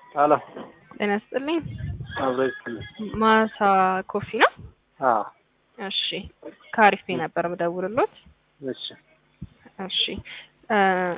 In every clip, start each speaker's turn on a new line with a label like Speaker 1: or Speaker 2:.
Speaker 1: ሄሎ
Speaker 2: ጤና ይስጥልኝ።
Speaker 1: አብሮ ይስጥልኝ።
Speaker 2: ማሳ ኮፊ ነው?
Speaker 1: አዎ
Speaker 2: እሺ ከአሪፍ ቤት ነበር የምደውልሎት።
Speaker 1: እሺ
Speaker 2: እሺ እ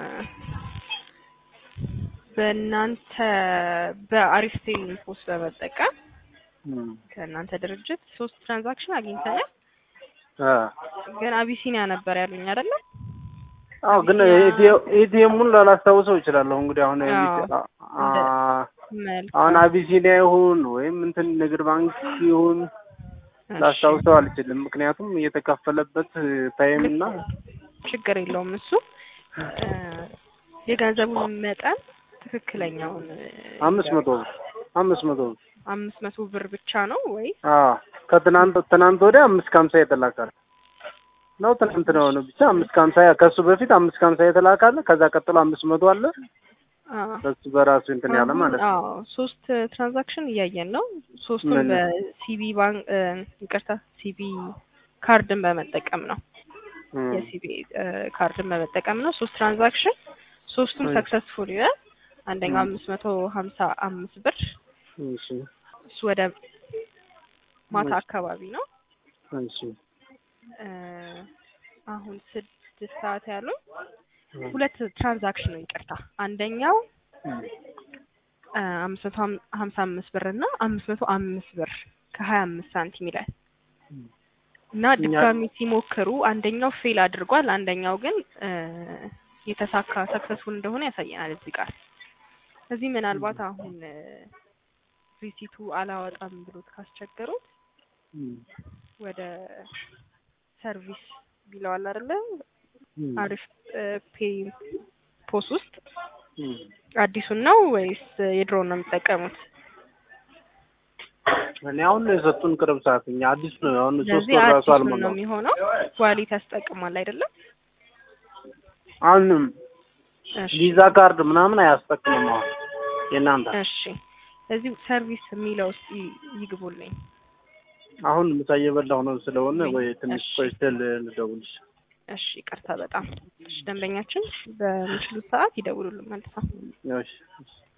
Speaker 2: በእናንተ በአሪፍ ቴል ፖስት በመጠቀም
Speaker 1: እም
Speaker 2: ከእናንተ ድርጅት ሶስት ትራንዛክሽን አግኝተናል።
Speaker 1: አ
Speaker 2: ግን አቢሲኒያ ነበር ያሉኝ አይደለ?
Speaker 1: አዎ ግን ኤቲኤሙን ላላስታውሰው እችላለሁ። እንግዲህ አሁን
Speaker 2: አዎ።
Speaker 1: አ-
Speaker 2: መልካም
Speaker 1: አሁን አቢሲኒያ ይሁን ወይም እንትን ንግድ ባንክ ይሁን
Speaker 2: እሺ፣
Speaker 1: ላስታውሰው አልችልም። ምክንያቱም የተከፈለበት ታይም እና
Speaker 2: ችግር የለውም እሱ እ የገንዘቡን መጠን ትክክለኛውን እ
Speaker 1: አምስት መቶ ብር አምስት መቶ ብር
Speaker 2: አምስት መቶ ብር ብቻ ነው ወይ?
Speaker 1: አዎ ከትናንት ትናንት ወዲያ አምስት ከሀምሳ የተላካል ነው ትናንት ነው ነው ብቻ አምስት ከሀምሳ ከእሱ በፊት አምስት ከሀምሳ የተላካለ ከዛ ቀጥሎ አምስት መቶ አለ
Speaker 2: አዎ
Speaker 1: በሱ በራሱ እንትን ያለ ማለት ነው።
Speaker 2: አዎ ሶስት ትራንዛክሽን እያየን ነው። ሶስቱም
Speaker 1: ምን?
Speaker 2: በሲቢ ባንክ እ ይቅርታ ሲቢ ካርድን በመጠቀም ነው።
Speaker 1: እም።
Speaker 2: የሲቢ እ ካርድን በመጠቀም ነው። ሶስት ትራንዛክሽን ሶስቱም
Speaker 1: እሺ።
Speaker 2: ሰክሰስፉል ይላል። አንደኛው
Speaker 1: እም።
Speaker 2: አምስት መቶ ሀምሳ አምስት ብር
Speaker 1: እሺ
Speaker 2: እሱ ወደ ማታ
Speaker 1: እሺ።
Speaker 2: አካባቢ ነው።
Speaker 1: እሺ
Speaker 2: እ አሁን ስድስት ሰዓት ያሉን
Speaker 1: እም።
Speaker 2: ሁለት ትራንዛክሽን ነው ይቅርታ። አንደኛው
Speaker 1: እም።
Speaker 2: እ አምስት መቶ ሀም- ሀምሳ አምስት ብር እና አምስት መቶ አምስት ብር ከሀያ አምስት ሳንቲም ይላል
Speaker 1: እም።
Speaker 2: እና
Speaker 1: እኛ-
Speaker 2: ድጋሚ ሲሞክሩ አንደኛው ፌል አድርጓል፣ አንደኛው ግን እ የተሳካ ሰክሰስፉል እንደሆነ ያሳየናል እዚህ ጋር። እዚህ ምናልባት አሁን እ ሪሲቱ አላወጣም ብሎት ካስቸገሩት
Speaker 1: እም።
Speaker 2: ወደ ሰርቪስ ቢለዋል አይደለ?
Speaker 1: እም።
Speaker 2: አሪፍ እ ፔይ ፖስ ውስጥ
Speaker 1: እም።
Speaker 2: አዲሱን ነው ወይስ የድሮውን ነው የሚጠቀሙት?
Speaker 1: እኔ አሁን ነው የሰጡን ቅርብ ሰዓት እኛ አዲስ ነው አሁን ሶስት
Speaker 2: ስለዚህ
Speaker 1: ወር ራሱ
Speaker 2: አዲሱን ነው
Speaker 1: አልሞላም።
Speaker 2: የሚሆነው። ዋሊት ያስጠቅማል አይደለም?
Speaker 1: አሁንም
Speaker 2: እሺ
Speaker 1: ቪዛ ካርድ ምናምን አያስጠቅምም አሁን የእናንተ
Speaker 2: እሺ እዚህ ሰርቪስ የሚለው ውስጥ ይ- ይግቡልኝ።
Speaker 1: አሁን ምሳ እየበላሁ ነው ስለሆነ ወይ ትንሽ
Speaker 2: እሺ።
Speaker 1: ቆይቼ ል- ልደውልሽ።
Speaker 2: እሺ ይቅርታ በጣም እሺ። ደንበኛችን በሚችሉት ሰዓት ይደውሉልን መልሰው።
Speaker 1: እሺ እሺ